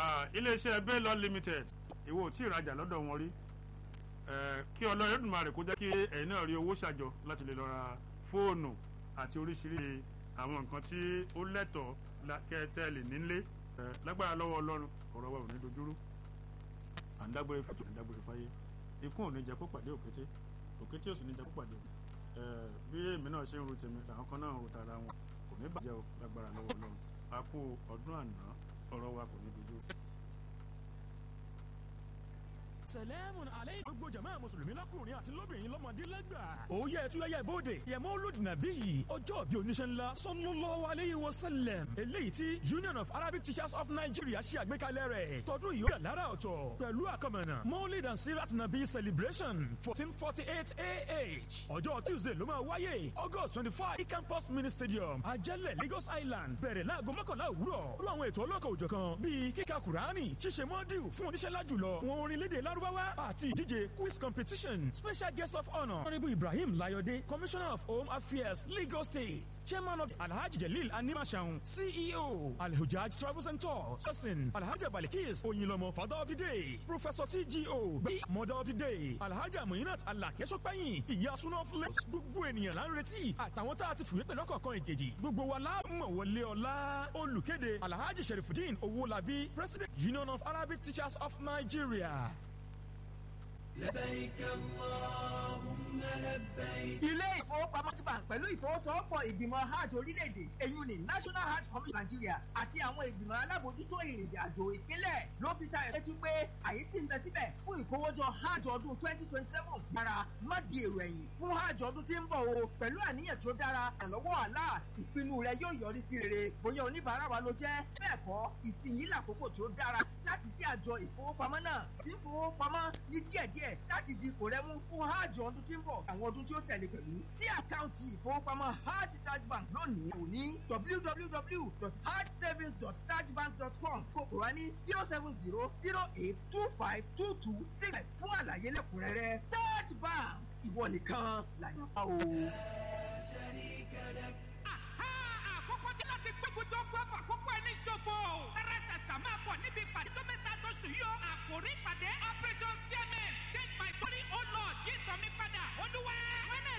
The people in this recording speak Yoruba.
iléeṣẹ́ Baylor Limited ìwọ ò tí ì rajà lọ́dọ̀ wọn rí kí ọlọ́run Èdùmàrè kó jẹ́ kí ẹ̀yin náà rí owó ṣàjọ láti lè lọ ra fóònù àti oríṣiríṣi àwọn nǹkan tí ó lẹ́tọ̀ọ́ kẹ́tẹ́lì nílé lágbára lọ́wọ́ ọlọ́run ọ̀rọ̀ wa ò ní dojúrú à ń dágbére fún tòun dágbére fáyé ikú ò ní jẹ́ kó pàdé òkété òkété ò sì ní jẹ́ kó pàdé bí èmi náà ṣe ń ru tèmi làwọn kan náà ń ru tara wọn kò ní bàjẹ́ o lágbára lọ́wọ́ ọlọ́run a kú ọdún àná ọ̀rọ̀ wa kò ní dojúrú sẹlẹ́mùn alẹ́ gbogbo jama mùsùlùmí lọ́kùnrin àti lóbìnrin lọ́mọdé lẹ́gbà. òye ẹ̀túyẹyẹ ìbòde yẹmọ́ olùdìnàbí yìí ọjọ́ bí oníṣẹ́ ńlá sallallahu alayhi wa sallam eléyìí tí union of arabic teachers of nigeria ṣe àgbékalẹ̀ rẹ̀ tọdún yìí ó yà lára ọ̀tọ̀ pẹ̀lú àkọmọ̀nà maulid and sirat nabi celebration fourteen forty eight ah ọjọ́ tuesday ló máa wáyé august twenty five campus mini stadium ajẹ́lẹ̀ lagos island bẹ̀rẹ̀ láago mọ́kànlá òwúrọ̀ rú àwọn ètò ọlọ́kọ̀ òjọ̀kan bíi kíka kùránì ṣíṣe mọ́díù fún oníṣẹ́ lájùlọ wọn orin lédè lárú lárúbáwá àti ìdíje quiz competition special guest of honour honourable ibrahim layode commissioner of home affairs lagos state chairman of alhaji jalil animashaun ceo alhujaj travels and tours person alhaji balikis oyinlomo father of the day professor tgo gbe mother of the day alhaji aminat alakesopẹyin ìyá sunna flex gbogbo ènìyàn là ń retí àtàwọn tá a ti fìwé pẹ̀lú ọ̀kọ̀ọ̀kan ìjèjì gbogbo wa la mọ̀ wọlé ọ̀la olùkéde alhaji sherifudin owolabi president union of arabic teachers of nigeria. لبيك اللهم لبيك. ilé ìfowópamọ́ bank pẹ̀lú ìfowósowọ́pọ̀ ìgbìmọ̀ hajj orílẹ̀-èdè èyun ní national hajj commission nigeria àti àwọn ìgbìmọ̀ alábòójútó ìrìnàjò àjò ìpínlẹ̀ ló fi ta ìrètí pé àyè sì ń bẹ síbẹ̀ fún ìkówójọ hajj ọdún twenty twenty seven dára má di èrò ẹ̀yìn fún hajj ọdún tí ń bọ̀ o pẹ̀lú àníyàn tó dára ìrànlọ́wọ́ àlá ìpinnu rẹ yóò yọrí sí rere bóyá oníbàárà wa ló jẹ́ bẹ́ẹ̀ kọ́ ìsinyìí làkókò tó dára láti sí àjọ ìfowópamọ́ náà tí ń fowópamọ́ ní díẹ̀díẹ̀ láti di ipò rẹ mú fún hajj ọdún tí ń bọ̀ àwọn ọdún tí ó tẹ̀lé pẹ̀lú sí àkáǹtì ìfowópamọ́ hajj taj bank lónìí kò ní www.hajjsavings.tajbank.com kókò wá ní zero seven zero zero eight two five two two six fún àlàyé lẹ́kùnrẹ́rẹ́ taj bank ìwọ nìkan làyàn bá o. àkókò tí láti gbógun tó gbọ́ fún àkókò ẹni ṣòfò. ẹrẹ ṣàṣà máa bọ̀ níbi ìpàdé tó mẹ́ta tó ṣù yọ. àkòrí ìpàdé operation cms change my story oh lord yí ìtàn mi padà olúwa.